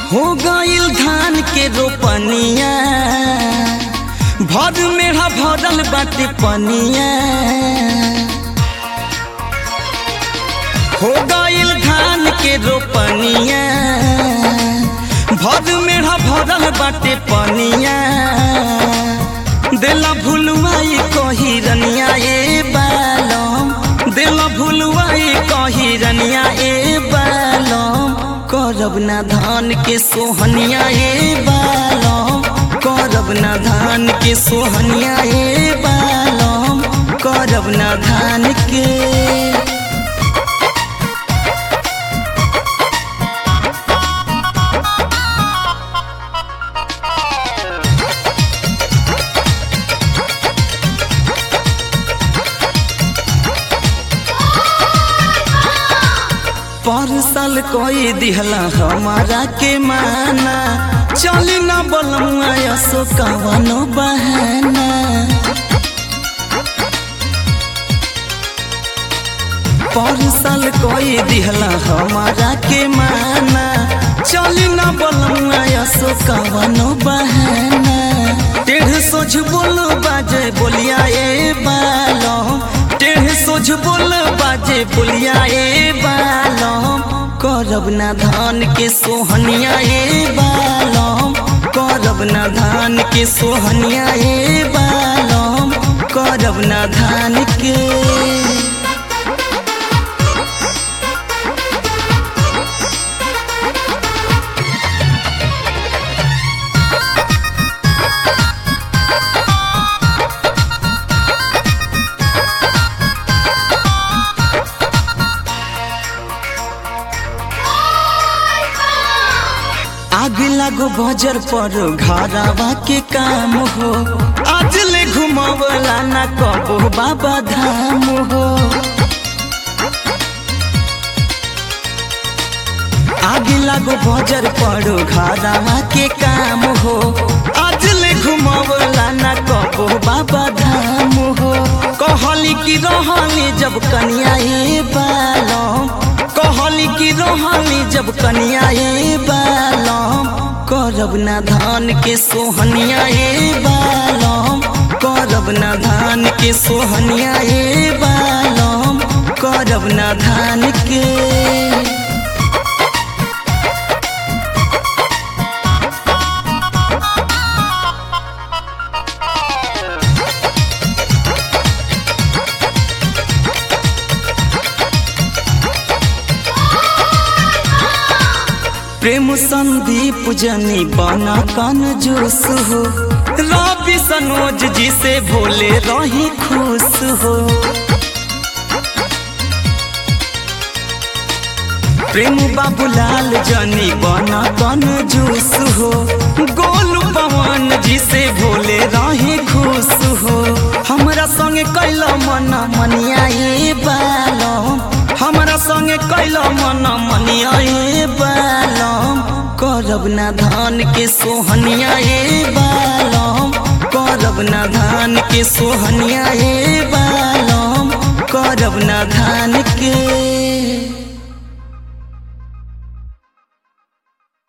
हो गईल धान के रोपनिया भर मेढ़ा भरल बाटे पनिया हो गईल धान के रोपनिया भर मेढ़ा भरल बाटे पनिया देला भुलवाई कही रनिया ए बालम देला भुलवाई कही रनिया ए बालम करब ना धान के सोहनिया ए बालम करब ना धान के सोहनिया ए बालम करब ना धान के परसल कोई दिहला हमारा के माना चली ना बोलमुआ यसो कवनो बहाना परसल कोई दिहला हमारा के माना चली ना बोलमुआ यसो कवनो बहाना टेढ़ सोझ बोलो बाजे बोलिया ए बालो टेढ़ सोझ बोल बाजे बोलिया ए बालम करब ना धान के सोहनिया ए बालम करब ना धान के सोहनिया ए बालम करब ना धान के आग लागो बजर पर घरवा के काम हो आज ले घुमावला ना कबो बाबा धाम हो आग लागो बजर पर घरवा के काम हो आज ले घुमावला ना कबो बाबा धाम हो कहली कि रहली जब कनिया ए बालम कहली कि रहली जब कनिया ए बालम करब ना धान के सोहनिया ए बालम करब ना धान के सोहनिया ए बालम करब ना धान के प्रेम संदीप जनी बना कन जोश हो रवि सनोज जी से भोले रही खुश हो प्रेम बाबूलाल जनी बना कन जोश हो गोलू पवन जी से भोले रही खुश हो हमरा संगे कैल मन मनिया ए बालम हमरा संगे कैल मन मनिया ए बालम करब ना धान के सोहनिया ए बालम करब ना धान के सोहनिया ए बालम करब ना धान के